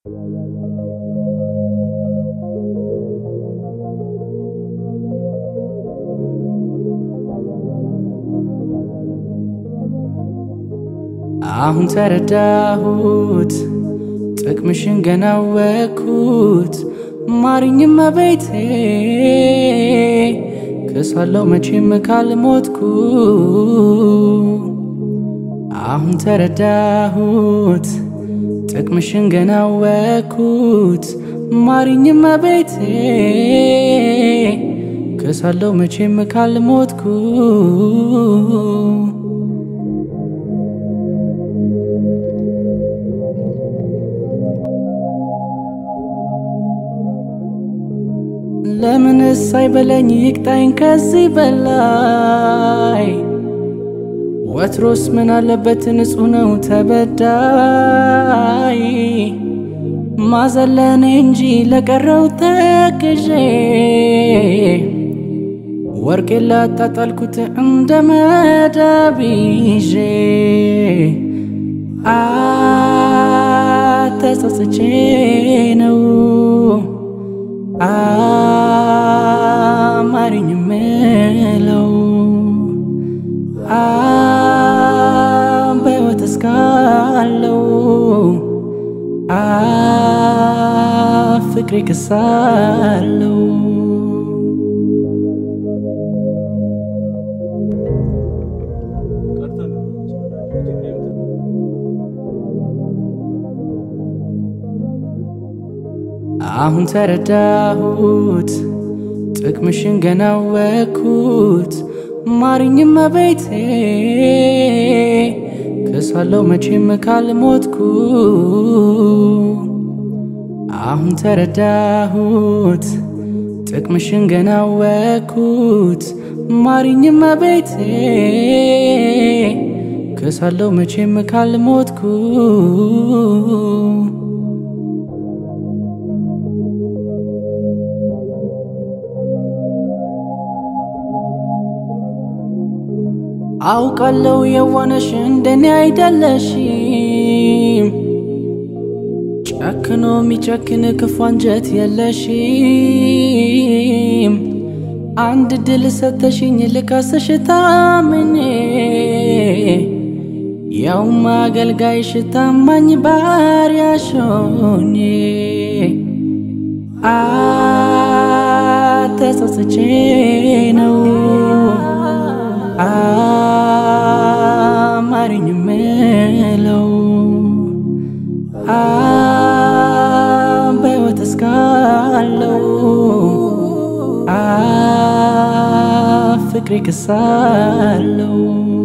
አሁን ተረዳሁት ጥቅምሽን ገና ወኩት ማሪኝም ቤቴ ክሳለው መቼም ካልሞትኩ አሁን ተረዳሁት ጥቅምሽን ገና ወኩት ማሪኝም ቤቴ ክሳለው መቼም ካልሞትኩ ለምንስ አይበለኝ ይቅጣኝ ከዚህ በላይ ወትሮስ ምን አለበት ንጹሕ ነው ተበዳይ ማዘለኔ እንጂ ለቀረው ተክዤ ወርቄ ላጣጣልኩት እንደ መዳብ ይዤ አተጸጽቼ ነው አማርኝ ምለው በሕይወት እስካለው ፍቅሬ ክሳለው አሁን ተረዳሁት ጥቅምሽን ገና ወኩት ማሪኝም ቤቴ ክሳለው መቼም ካልሞትኩ አሁን ተረዳሁት ጥቅምሽን ገና ወኩት ማሪኝም ቤቴ ክሳለው መቼም ካልሞትኩ አውቃለው የዋነሽ እንደኔ አይደለሽም ጨክኖ የሚጨክን ክፉ አንጀት የለሽም አንድ ድል ሰተሽኝ ልካስሽ ታምኔ ያውም አገልጋይሽ ታማኝ ባሪያሽ ሆኜ አተጸጽቼ ነው አማርኝ ምለው በሕይወት እስካለው ፍቅሬ ክሳለው